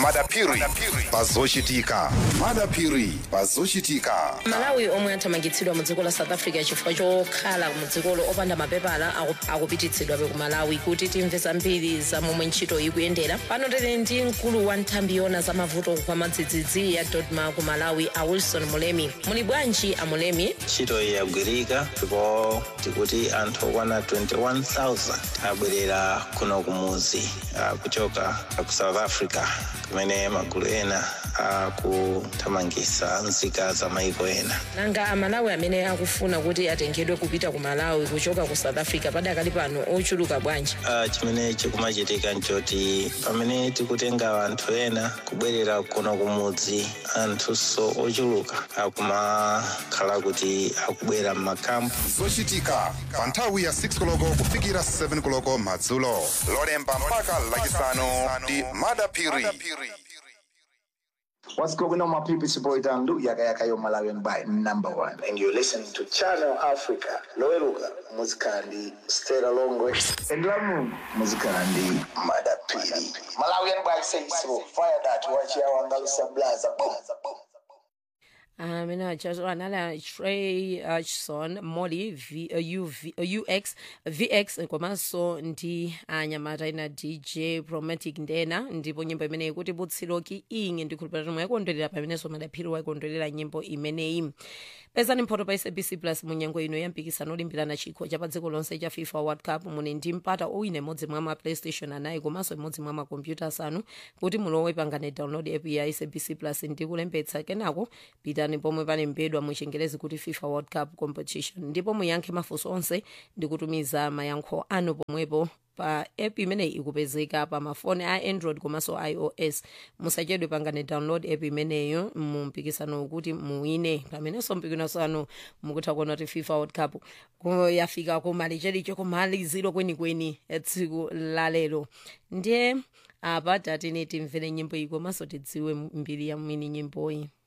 madapiri pazochitika madapiri pazochitika malawi omwe athamangitsidwa mu dziko la south africa chifukwa chokhala mu dzikolo opanda mapepala aku- akupititsidwabe ku malawi kuti timve zambiri za momwe ntchito ikuyendera pano tili ndi mkulu wa nthambi yona za mavuto kwa madzidzidzi ya dodma ku malawi a wilson mulemi muli bwanji a mulemi ntchito iyi yagwirika ndipo tikuti anthu okwana 21000 abwerera kuno kumuzi ah, kuchoka ku south africa kumene magulu ena akuthamangitsa nzika za maiko ena nanga amalawi amene akufuna kuti atengedwe kupita ku malawi kuchoka ku south africa padakali pano ochuluka bwanji Ah, chimene chikumachitika nchoti pamene tikutenga anthu ena kubwerera kuno kumudzi anthunso ochuluka akumakhala kuti akubwera m'makampu zochitika pa nthawi ya 6 koloko kufikira 7 koloko madzulo lolemba mpaka lachisanu ndi madapiri What's going on, my people? It's your boy Dandu, Yaka Yaka, your Malawian by number one. And you're listening to Channel Africa. Loeluga, Muzikandi, Stella Longwe, and Lamu, Muzikandi, Madapiri. Malawian by say so. Fire that, watch your Angalusa Blaza. Boom, boom. amene achazo anali trey achson molly v, uh, UV, uh, ux vx komanso ndi anyamata ina dj promatic ndena ndipo nyimbo imeneyi ikuti butsiloki inge ndikhulupirira tomwe yakondwerera pamenenso madaphiri wakondwerera nyimbo imeneyi pezani mphoto pa sabc plus munyengo ino yampikisano olimbirana chikho cha pa dziko lonse cha fifa world cup muli ndi mpata owina imodzi mwa ma playstation anayi komanso imodzi mwa makompyuta asanu kuti mulowe pangane download app ya sabc plus ndi kulembetsa kenako pitani pomwe palembedwa mu chingerezi kuti fifa world cup competition ndipo muyankhe mafunso onse ndi kutumiza mayankho anu pomwepo pa app imeneyi ikupezeka pa mafoni a android komanso ios musachedwe pangane download app imeneyo mu mpikisano kuti muwine pamenenso mpikisano mukutha kuona kuti fifa world cup ku- yafika kumalichericho kumaliziro kwenikweni tsiku lalero ndiye apa tatine timvere nyimbo iyi komanso tidziwe mbiri ya mwini nyimboyi